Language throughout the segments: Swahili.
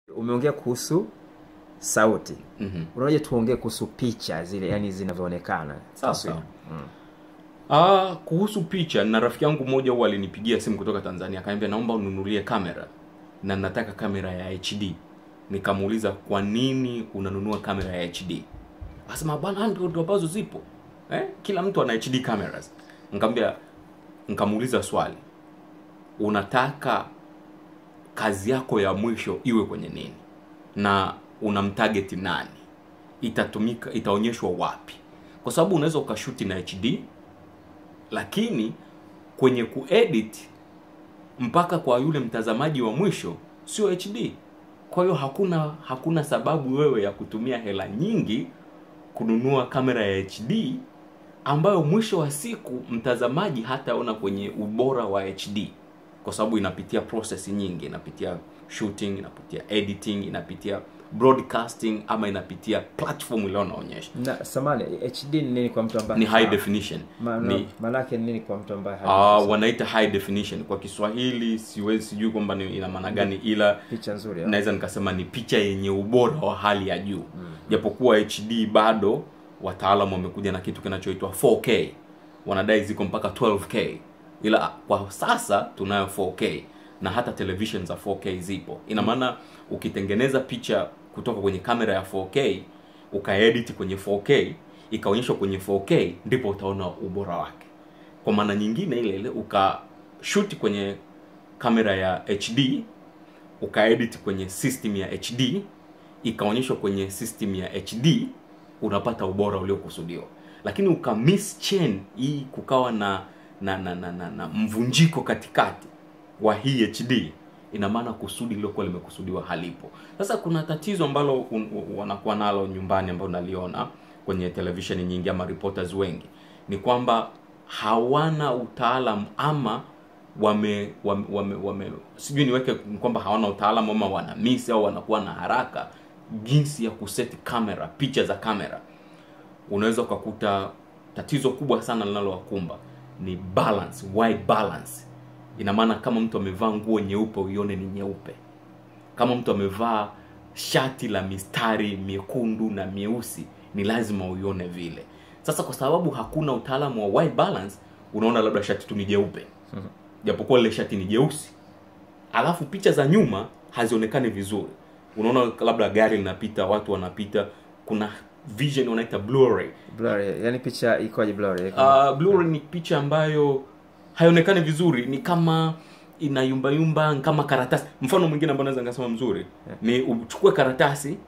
umeongea kuhusu sauti Mhm. unaoja tuongee kuhusu picha zile yani zinavyoonekana Sawa, Taswira. sawa. Ah, kuhusu picha na rafiki yangu mmoja huwa alinipigia simu kutoka Tanzania akaniambia naomba ununulie kamera na nataka kamera ya HD. Nikamuuliza kwa nini unanunua kamera ya HD? Akasema bwana ndio ndio ambazo zipo. Eh? Kila mtu ana HD cameras. Nikamwambia nikamuuliza swali. Unataka kazi yako ya mwisho iwe kwenye nini? Na unamtarget nani? Itatumika itaonyeshwa wapi? Kwa sababu unaweza ukashuti na HD lakini kwenye kuedit mpaka kwa yule mtazamaji wa mwisho sio HD. Kwa hiyo hakuna hakuna sababu wewe ya kutumia hela nyingi kununua kamera ya HD ambayo mwisho wa siku mtazamaji hataona kwenye ubora wa HD kwa sababu inapitia process nyingi, inapitia shooting, inapitia editing, inapitia broadcasting ama inapitia platform ile unaonyesha. na samani hd ni nini kwa mtu ambaye Ni high definition. Ma- Ni maanake ni nini kwa mtu ambaye Ah, hajui wanaita high definition kwa Kiswahili, siwezi sijui kwamba ni ina maana gani, ila picha nzuri au? naweza nikasema ni picha yenye ubora wa hali ya juu, japokuwa HD bado wataalamu wamekuja na kitu kinachoitwa 4K, wanadai ziko mpaka 12K, ila kwa sasa tunayo 4K na hata television za 4K zipo. Ina maana ukitengeneza picha kutoka kwenye kamera ya 4K ukaedit kwenye 4K ikaonyeshwa kwenye 4K, ndipo utaona ubora wake kwa maana nyingine ile ile ukashuti kwenye kamera ya HD ukaedit kwenye system ya HD ikaonyeshwa kwenye system ya HD unapata ubora uliokusudiwa lakini uka miss chain hii kukawa na na na, na, na, na mvunjiko katikati wa hii HD ina maana kusudi lilokuwa limekusudiwa halipo sasa kuna tatizo ambalo un- u- wanakuwa nalo nyumbani ambalo naliona kwenye televisheni nyingi ama reporters wengi ni kwamba hawana utaalam ama wame, wame, wame, wame sijui niweke kwamba hawana utaalamu ama wana miss au wanakuwa na haraka jinsi ya kuseti kamera picha za kamera unaweza ukakuta tatizo kubwa sana linalowakumba ni balance wide balance ina maana kama mtu amevaa nguo nyeupe uione ni nyeupe kama mtu amevaa shati la mistari miekundu na mieusi ni lazima uione vile sasa kwa sababu hakuna utaalamu wa wide balance unaona labda shati tu ni jeupe japokuwa lile shati ni jeusi alafu picha za nyuma hazionekani vizuri unaona labda gari linapita watu wanapita kuna vision wanaita blu-ray blurry yani picha ikoje blurry uh, blu-ray ni picha ambayo haionekani vizuri ni kama inayumbayumba ni kama karatasi mfano mwingine ambao naweza nikasema mzuri ni uchukue karatasi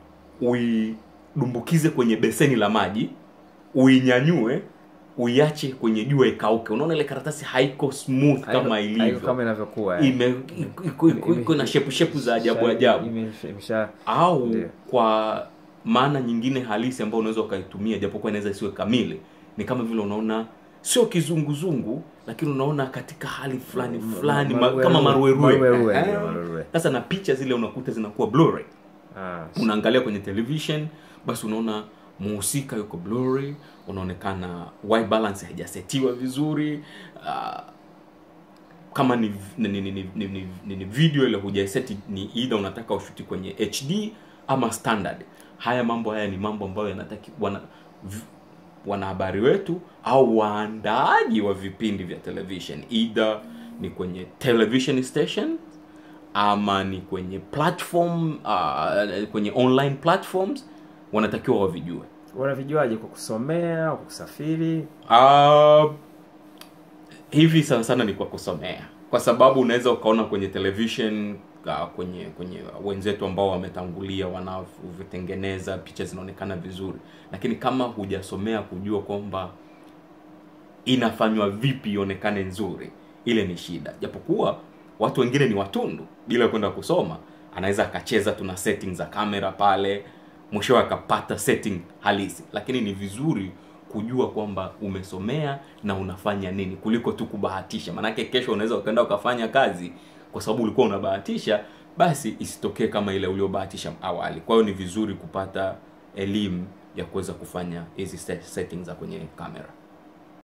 uidumbukize kwenye beseni la maji uinyanyue uiache kwenye jua ikauke unaona ile karatasi haiko smooth Haiko- kama haiko ilivyo kama inavyokuwa eh. ime iko- iko- iko na shepu shepu za ajabu ajabu Ime- imesha au Ndio. kwa maana nyingine halisi ambayo unaweza ukaitumia japokuwa inaweza isiwe kamili ni kama vile unaona sio kizunguzungu lakini unaona katika hali fulani fulani ma, maruerue. kama maruerue Maruerue, Eh. ndio, maruerue. sasa na picha zile unakuta zinakuwa blu-ray ah, unaangalia kwenye television basi unaona muhusika yuko blurry unaonekana white balance haijasetiwa vizuri uh, kama ni, ni, ni, ni, ni, ni, ni, ni video ile hujaiseti ni either unataka ushuti kwenye hd ama standard haya mambo haya ni mambo ambayo yanataki wana, v- wanahabari wetu au waandaaji wa vipindi vya television either ni kwenye television station ama ni kwenye platform uh, kwenye online platforms wanatakiwa wavijue wanavijuaje kwa kusomea au kwa kusafiri uh, hivi sana sana ni kwa kusomea kwa sababu unaweza ukaona kwenye television uh, kwenye kwenye wenzetu ambao wametangulia wanavitengeneza picha zinaonekana vizuri lakini kama hujasomea kujua kwamba inafanywa vipi ionekane nzuri ile ni shida japokuwa watu wengine ni watundu bila kwenda kusoma anaweza akacheza tuna setting za kamera pale mwishowe akapata setting halisi lakini ni vizuri kujua kwamba umesomea na unafanya nini kuliko tu kubahatisha maanake kesho unaweza ukaenda ukafanya kazi kwa sababu ulikuwa unabahatisha basi isitokee kama ile uliobahatisha awali kwa hiyo ni vizuri kupata elimu ya kuweza kufanya hizi set- settings za kwenye kamera